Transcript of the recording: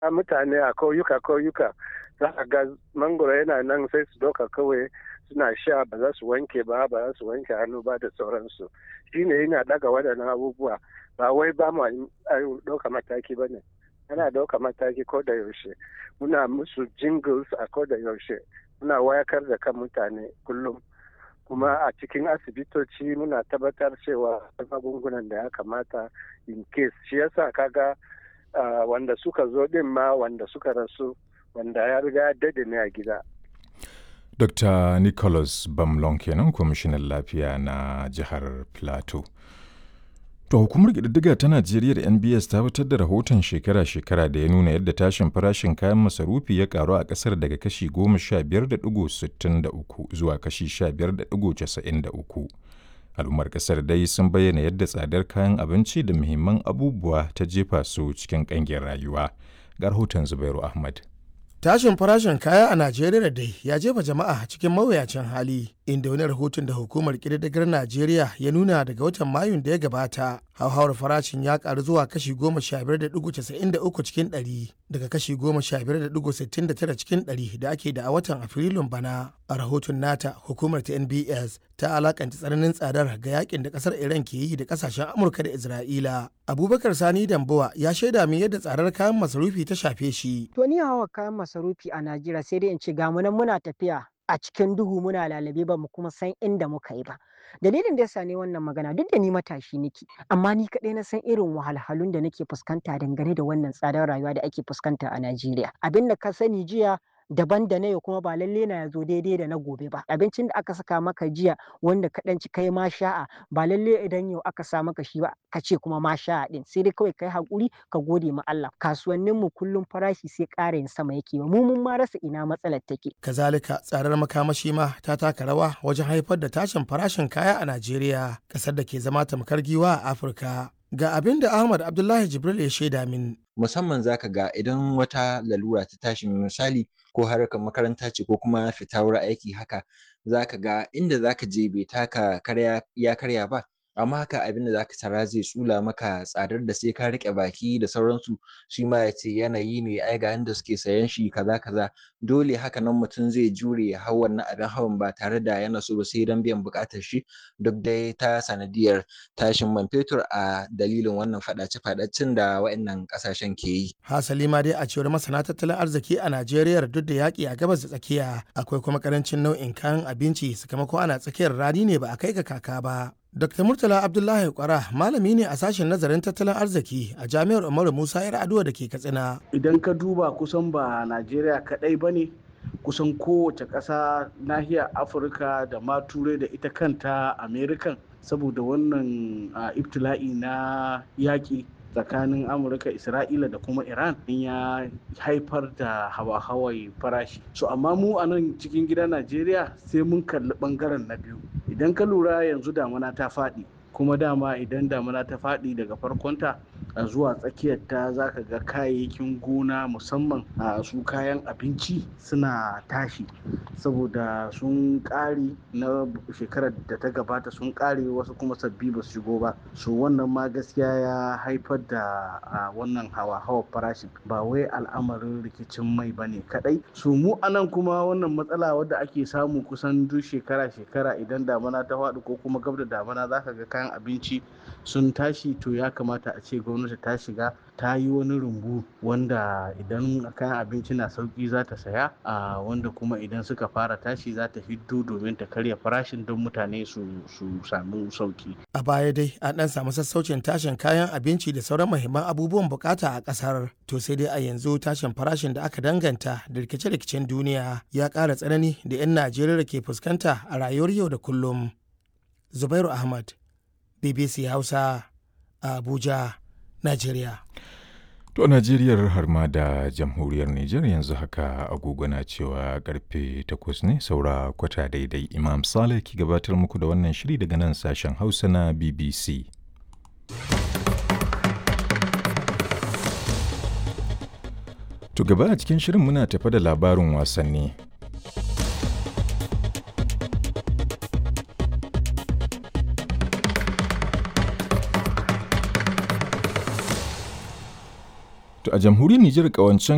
mutane a kauyuka kauyuka za a ga mangoro yana nan sai su doka kawai suna sha ba za su wanke ba ba za su wanke hannu ba da sauransu shine yana daga waɗannan abubuwa ba wai ba mu ɗauka mataki ba ne ana ɗauka mataki ko da yaushe muna musu jingles a ko da yaushe muna wayakar da kan mutane kullum kuma a cikin asibitoci muna tabbatar cewa magungunan da ya kamata in case shi yasa kaga uh, wanda suka zo din ma wanda suka rasu wanda ya riga dade ne a gida Dr. Nicholas Bamlon kenan kwamishinan lafiya na jihar Plateau. To hukumar ƙididdiga ta Najeriya da NBS ta fitar da rahoton shekara-shekara da ya nuna yadda tashin farashin kayan masarufi ya karu a ƙasar daga kashi 15.63 zuwa kashi 15.93. Al'ummar ƙasar dai sun bayyana yadda tsadar kayan abinci da muhimman abubuwa ta jefa su cikin ƙangin rayuwa. Ga rahoton Zubairu Ahmad. Tashin farashin kaya a Najeriya dai ya jefa jama'a cikin mawuyacin hali, inda wani rahoton da hukumar ƙididdigar Najeriya ya nuna daga watan Mayun da ya gabata, hauhawar farashin ya karu zuwa kashi goma sha biyar da ɗigo casa'in da uku cikin ɗari daga kashi goma sha biyar da ɗigo sittin da tara cikin ɗari da ake da a watan Afrilun bana. A rahoton nata, hukumar ta NBS ta alakanta tsananin tsadar ga yakin da ƙasar Iran ke yi da ƙasashen Amurka da Isra'ila. Abubakar Sani Dambowa ya shaida min yadda tsadar kayan masarufi ta shafe shi. To ni hawa kayan masarufi a Najeriya sai dai in ce ga nan muna tafiya a cikin duhu muna lalabe ba mu kuma san inda muka yi ba. Dalilin da yasa ne wannan magana duk da ni matashi nake amma ni kaɗai na san irin wahalhalun da nake fuskanta dangane da wannan tsadar rayuwa da ake fuskanta a Najeriya. Abin da ka sani jiya daban da na yau kuma ba lalle na zo daidai da na gobe ba abincin da aka saka maka jiya wanda ka ci kai ma sha'a ba lalle idan yau aka sa maka shi ba ka ce kuma ma sha'a din sai dai kawai kai hakuri ka gode ma Allah kasuwannin mu kullum farashi sai ƙara yin sama yake mu mun ma rasa ina matsalar take kazalika tsadar makamashi ma ta taka rawa wajen haifar da tashin farashin kaya a Najeriya kasar da ke zama tamkar giwa a Afirka ga abin da Ahmad Abdullahi Jibril ya shaida min musamman zaka ga idan wata lalura ta tashi misali ko harkar makaranta ce ko kuma fita wurin aiki haka zaka ga inda zaka je bai taka karya ya karya ba amma haka abin da zaka tara zai tsula maka tsadar da sai ka riƙe baki da sauransu shi ma ya ce yanayi ne ai ga yanda suke sayan shi kaza kaza dole haka nan mutum zai jure ya hau wannan abin hawan ba tare da yana so ba sai don biyan buƙatar shi duk dai ta sanadiyar tashin man fetur a dalilin wannan faɗace-faɗacen da waɗannan ƙasashen ke yi. Hasali ma dai a cewar masana tattalin arziki a Najeriya duk da yaƙi a gabas da tsakiya akwai kuma ƙarancin nau'in kayan abinci sakamakon ana tsakiyar rani ne ba a kai ga kaka ba. Dr. Murtala Abdullahi Kwara malami ne a sashen nazarin tattalin arziki a Jami'ar Umaru Musa Yar Aduwa da ke Katsina. Idan ka duba kusan ba Najeriya kaɗai ba ne kusan kowace ƙasa nahiyar Afirka da ma Turai da ita kanta Amerikan saboda wannan ibtila'i na yaƙi tsakanin amurka isra'ila da kuma iran ya haifar da hawa-hawai farashi so amma mu a nan cikin gida najeriya sai mun kalli bangaren na biyu idan ka lura yanzu damuna ta faɗi kuma dama idan damuna ta faɗi daga farkonta a zuwa tsakiyar ta zaka ga kayayyakin gona musamman a su kayan abinci suna tashi saboda sun ƙare na shekarar da ta gabata sun ƙare wasu kuma sabbi ba su shigo ba so wannan ma gaskiya ya haifar da wannan hawa-hawa farashin ba wai al'amarin rikicin mai bane kadai so mu anan kuma wannan matsala wadda ake samu kusan duk shekara-shekara idan damana ta faɗi ko kuma gab da damana zaka ga kayan abinci sun tashi to ya kamata a ce gwamnati ta shiga ta yi wani rumbu wanda idan kayan abinci na sauki za ta saya a wanda kuma idan suka fara tashi za ta hiddo domin ta karya farashin don mutane su samu sauki. A baya dai an ɗan samu sassaucin tashin kayan abinci da sauran muhimman abubuwan bukata a ƙasar. To sai dai a yanzu tashin farashin da aka danganta da rikice-rikicen duniya ya ƙara tsanani da 'yan Najeriya ke fuskanta a rayuwar yau da kullum. Zubairu Ahmad, BBC Hausa, Abuja, Najeriya. To Najeriyar har ma da jamhuriyar Nijar yanzu haka agogo na cewa karfe takwas ne saura kwata daidai Imam Saleh ki gabatar muku da wannan shiri daga nan sashen Hausa na BBC. To gaba a cikin shirin muna tafa da labarin wasanni. To a jamhuriyar Nijar kawancen